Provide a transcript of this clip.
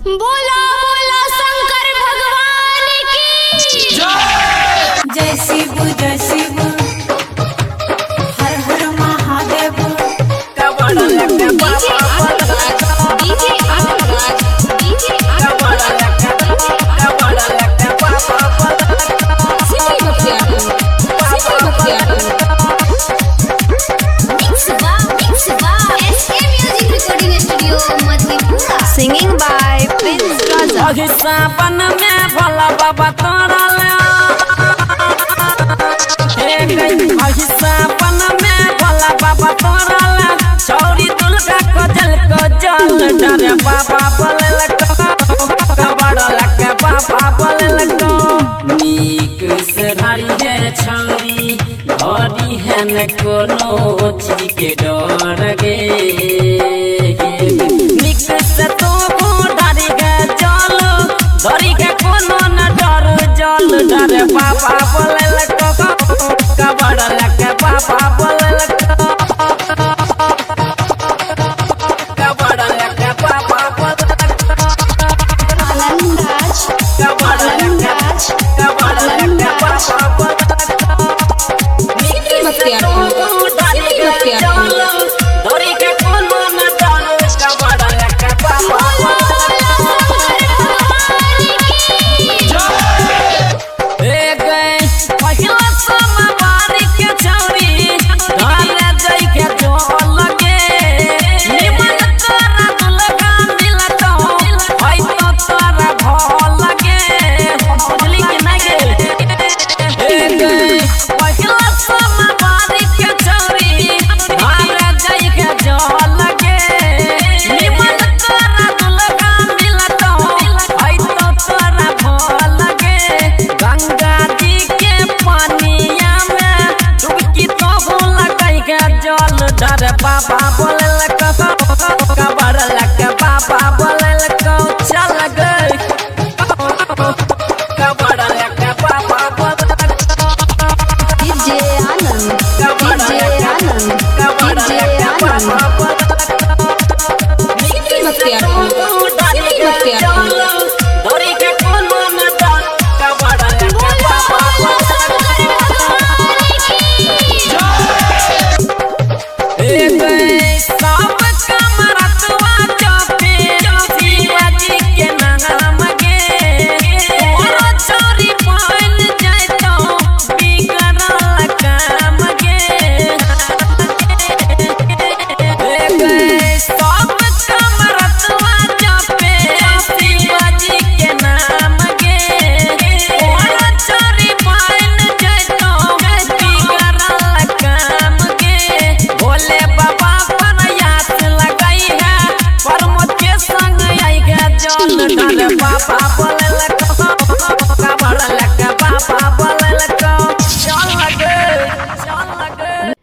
बोला बोला शंकर भगवान की जय शिव जय शिव हर हर Mahadev DJ Anandraj DJ Anandraj DJ Anandraj city Bakhtiyarpur city Bakhtiyarpur mix बा मिक्स बा SK music recording studio Madhepura Singing by Prince Raza. अहि सावन में भोला बाबा तोरा ले हे गई अहि सावन में भोला बाबा तोरा ले चौरी दुर्गा को जल को जल डरे बाबा बोले लगो कबड़ लगे बाबा बोले लगो नीक से धारी है छौरी धरी है न कोनो चीज के